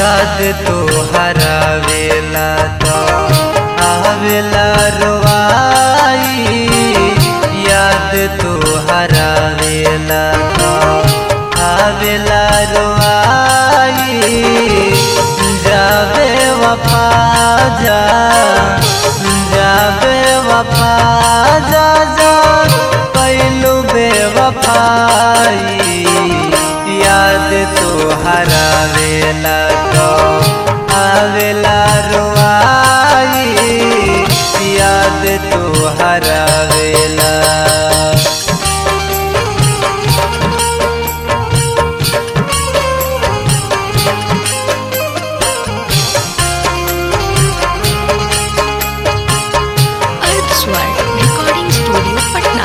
याद तो हरावेला तो आवेला रोवाई याद तो हरावेला तो आवेला रोवाई जावे वफा जा जावे वफा जा जा कैलू बेवफाई याद तो हरावेला तो आवेला रोवाई याद तो हरावेला अर्थ स्वर रिकॉर्डिंग स्टूडियो पटना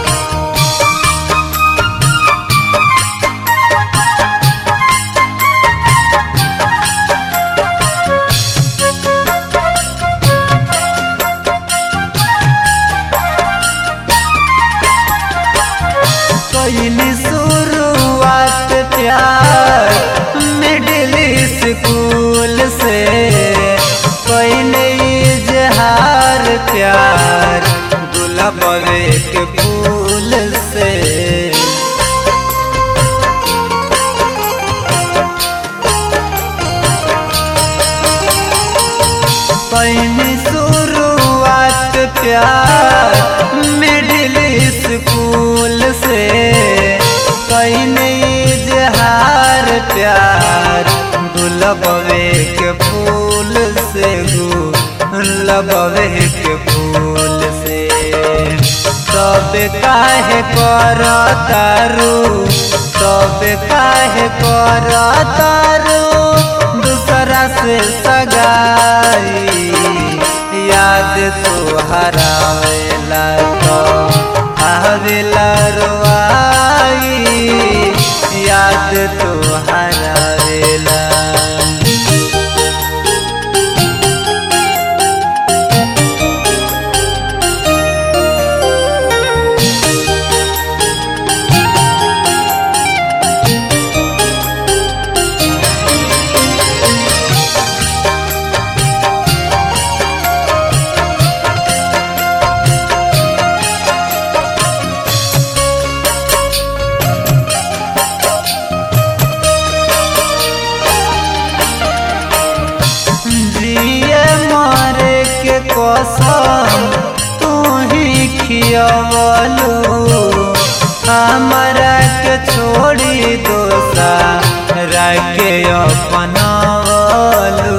कैली शुरुआत प्यार मिडिल स्कूल से कैले इजहार प्यार गुलाबे के फूल से कैली शुरुआत प्यार मिडिल स्कूल से कैले इजहार प्यार गुलाबे के फूल से गुलाबे के फूल से तब काहे कर तारू तब काहे कर तारू दूसरा से सगाई याद तो हरावेला तो आवेला रोआई याद तो हरावेला जिए मारे के कसम तू ही खियवलू हमरा के छोड़ी दोसा रखे अपनावलू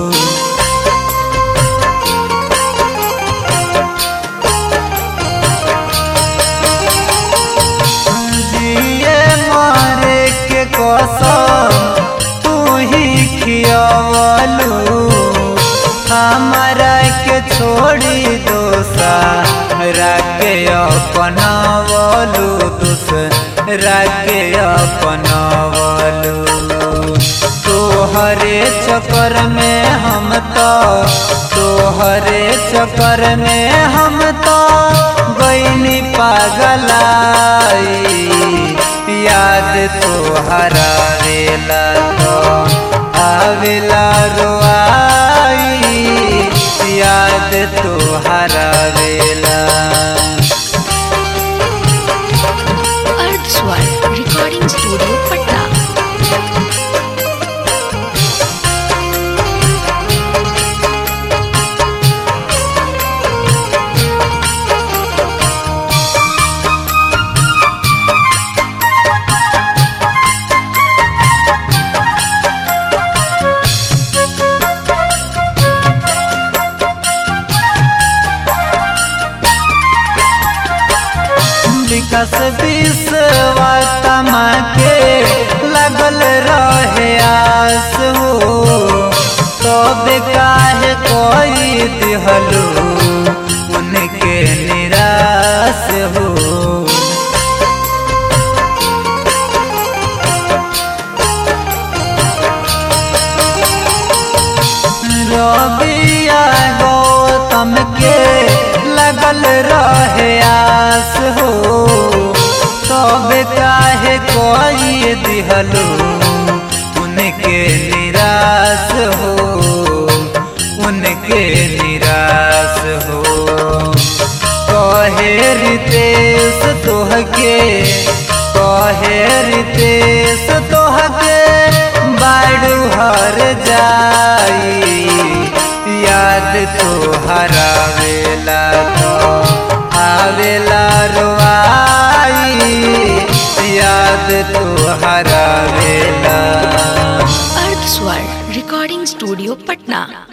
जिए मारे के कसम तू ही खियवलू हमरा के छोड़ी दोसा राके अपनावलू दूसरा के अपनावलू तोहरे चक्कर में हम तो तोहरे चक्कर में हम तो गईनी पागलाई याद तो हरावेला तो आवेला रोआई याद तो हरावेला अर्थ स्वर रिकॉर्डिंग स्टूडियो पटना विकास विश्वतमा के लगल रहे आस हो तब काहे कोई दिहलू उनके निराश हो रबिया गौतम के लगल रहे आस हो तब काहे कोई दिहलू उनके निराश उदास हो उनके निराश हो कहे रितेश तोहके कहे रितेश तोहके बाड़ू हर जाई याद तो हरावेला तो आवेला रोआई याद तो हरावेला अर्थ स्वर रिकॉर्डिंग स्टूडियो पटना